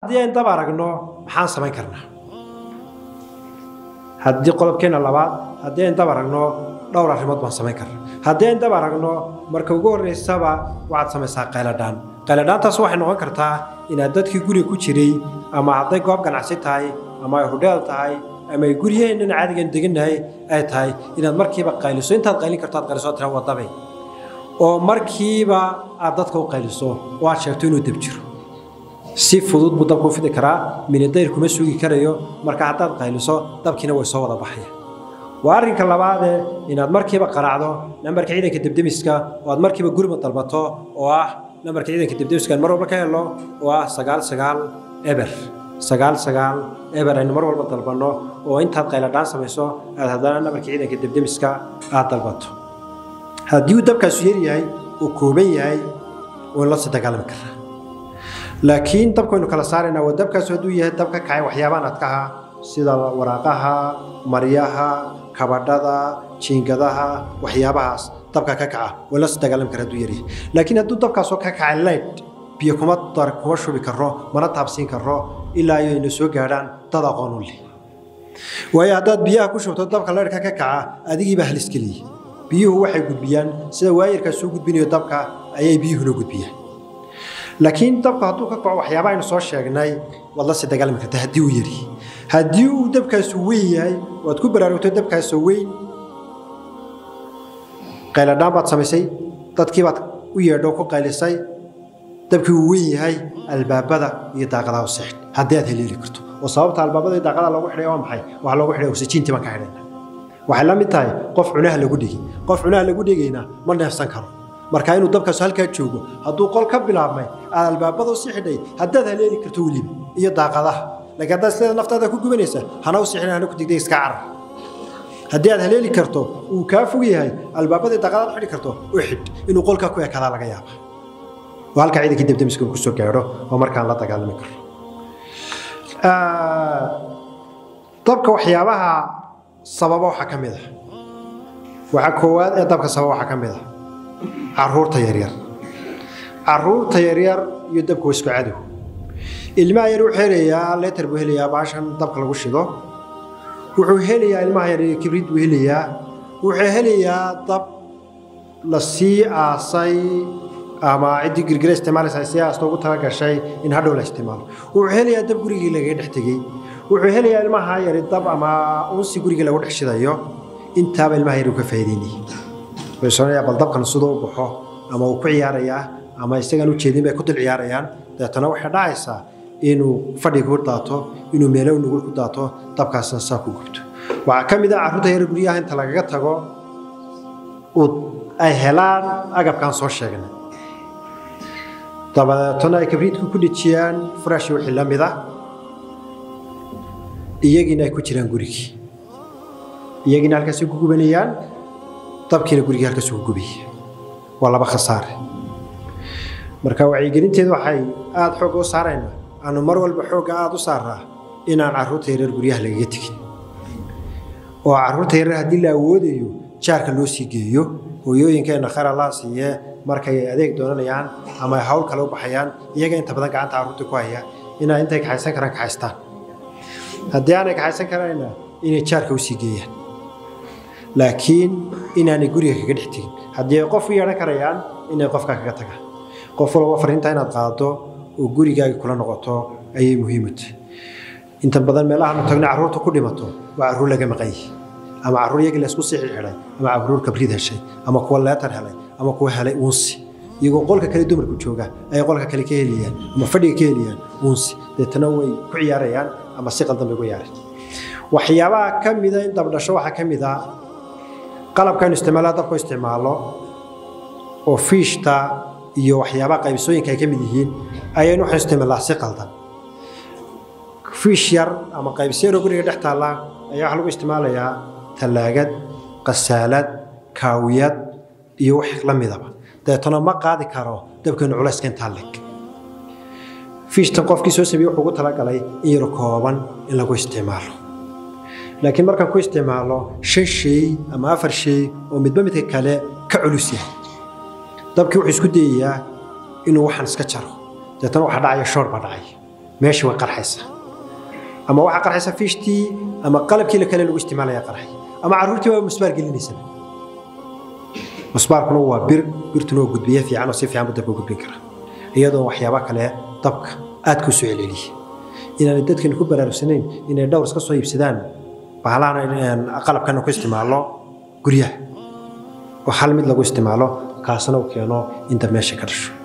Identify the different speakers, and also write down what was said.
Speaker 1: haddii ayn dab aragno maxaan samayn karnaa haddii qodobkeena labaad haddii ayn dab aragno dhowr arrimood baan samayn karna haddii ayn dab aragno marka ugu horreysaba waxaad samaysaa qayladhaan qayladhaantaas waxay noqon kartaa inaad dadkii guriga ku jiray ama hadday goob ganacsi tahay ama ay hudheel tahay ama ay guryaheennan caadigan degannahay ay tahay inaad markiiba qayliso intaad qaylin karto aad qayliso tira wadabay oo markiiba aad dadka u qayliso oo aad sheegto inuu dab jiro si fudud buu dabku u fidi karaa minadayr kuma sugi karayo marka haddaad qayliso dabkiina way soo wada baxaya waa arrinka labaadee inaad markiiba qaraacdo nambarka ciidanka debdemiska oo aad markiiba gurma dalbato oo ah nambarka ciidanka debdemiska aan mar walba ka helo oo ah sagaal sagaal eber sagaal sagaal eber aynu mar walba dalbanno oo intaad qayladhaan samayso aad haddana nambarka ciidanka debdemiska aad dalbato haddii uu dabkaasu yar yahay uu kooban yahay waynu la sii dagaalami karaa laakiin dabkaynu kala saaraynaa waa dabkaasu hadduu yahay dab ka kacay waxyaabaan adkaha sida waraaqaha maryaha kabadhada jiingadaha waxyaabahaas dabka ka kaca way la sii dagaalami kara hadduu yaryahay laakiin hadduu dabkaasoo ka kacay leyd biyo kuma dar kuma shubi karo mana taabsiin karo ilaa ayayna soo gaadhaan dad aqoon u leh waayo haddaad biyaha ku shubto dabka leydhka ka kaca adigiibaa halisgeliyey biyuhu waxay gudbiyaan sida waayarkaas soo gudbinayo dabka ayay biyuhuna gudbiyaan laakiin dabku hadduu ka kaco waxyaaba aynu soo sheegnay waad la sii dagaalami kartaa haddii uu yari haddii uu dabkaasu weyn yahay waad ku baraarugto dabkaasoo weyn qayladhaan baad samaysay dadkii baad u yeedho ku qaylisay dabkii uu weyn yahay albaabada iyo daaqadaha u seexd haddii aad heleeli karto oo sababta albaabada iyo daaqadaha loogu xidhay waa maxay waxaa loogu xidhay oksijiintii baan ka xidhayna waxay la mid tahay qof cunaha lagu dhigi qof cunaha lagu dhigayna ma neefsan karo marka inuu dabkaasu halkaa joogo hadduu qol ka bilaabmay aad albaabada u sii xidhay haddaad haleeli karto weliba iyo daaqadaha laakiin haddaad sideeda naftaada ku gubanaysa hana u sixin hana ku digday iska carar haddii aad haleeli karto uu kaa fog yahay albaabadii daaqadaad xidhi karto u xidh inuu qolkaa ku ekadaa laga yaaba oo halkaa ciidankii debdemiska uu kusoo gaadho oo markaan la dagaalami karo dabka waxyaabaha sababa waxaa ka mid ah waxaa koowaad ee dabka sababa waxaa ka mid ah caruurta yaryar caruurta yaryar iyo dabka waa isku cadow ilmaha yar wuxuu helayaa leetar buu helayaa baashan dabka lagu shido wuxuu helayaa ilmaha yar kibrid buu helayaa wuxuu helayaa dab la sii aasay ama ciddii girgira isticmaalaysa si aasto ugu tala gashay in hadhow la isticmaalo wuxuu helayaa dab gurigii lagaga dhex tegey wuxuu helayaa ilmaha yari dab ama unsi gurigii lagu dhex shidayo intaaba ilmaha yar uu ka faa'iideynayay soonaya bal dabkan siduu u baxo ama uu ku ciyaarayaa ama isagaan u jeedin bay ku dul ciyaarayaan deetana waxay dhacaysaa inuu fadhiga ku daato inuu meelo nugul ku daato dabkaasna saa ku gubto waxaa ka mid ah carruurta yar guryaha inta lagaga tago ay helaan agabkaan soo sheegnay dabadeetana ay kabriidku ku dhejiyaan furaashi wixii la mid ah iyagiina ay ku jiraan gurigii iyagiina halkaasay ku gubanayaan dabkiina gurigii halkaas ugu gubaya waa laba khasaare marka wacyigelinteedu waxay aada xoogga u saaraynaa aanu mar walba xoogga aada u saaraa inaan carruurta yareer guryaha lagaga tegin oo carruurta yareer haddii la awoodayo jaarka loo sii geeyo hooyooyinkeenna khayr allaha siiye markay adeeg doonanayaan ama ay hawl kale u baxayaan iyaga inta badan gacanta carruurta ku haya inaa intay kaxaysan karaan kaxaystaan haddii aanay kaxaysan karayna inay jaarka usii geeyaan laakiin inaanay guriga kaga dhex tegin haddii ay qof u yeedhan karayaan inay qofkaa kaga tagaan qof walba fariinta inaad qaado oo gurigaaga kula noqoto ayay muhiim u tahay inta badan meelahaanu tagna carruurta ku dhimato waa carruur laga maqan yahi ama carruur iyagii laysku sii xidhay ama carruur kabrid heshay ama kuwa leetar helay ama kuwa helay uunsi iyagoo qolka kale dumarku jooga ayay qolka kale ka helayaan ama fadhiga ka helayaan uunsi deetana way ku ciyaarayaan ama si qaldan bay ugu yaareen waxyaabaha ka mida in dabdhasho waxaa ka mid ah qalabkaynu isticmaalaa dabku isticmaalo oo fiishta iyo waxyaabaha qaybsooyinka ay ka mid yihiin ayaynu waxaynu isticmaalnaa si qaldan fiish yar ama qaybsiyaroo guriga dhex taalla ayaa waxaa lagu isticmaalayaa tallaagad qasaalad kaawiyad iyo wax la midaba deetana ma qaadi karo dabkeenu culayska intaa leg fiishtan qofkii soo sameeyey wuxuu ugu talagalay in yar kooban in lagu isticmaalo laakiin markaan ku isticmaalo shan shay ama afar shay oo midba midka kale ka culus yahay dabkii wuxuu isku dayayaa inuu waxaan iska jaro deetana waxaa dhacaya shoor baa dhacaya meeshii way qarxaysa ama waxaa qarxaysa fiishtii ama qalabkii la kale lagu isticmaalaya qarxay ama carruurtii waa musbaar gelinaysa musbaarkuna waa bir birtuna waa gudbiye fiican oo si fiican buu dabka u gudbin kara iyadoo waxyaaba kale dabka aad ku soo celceliya inaanay dadkan ku baraarugsanayn inay dhowr iska soo iibsadaan bahalahan qalabkana ku isticmaalo guryaha oo hal mid lagu isticmaalo kaasna uu keeno inta meesha ka dhasho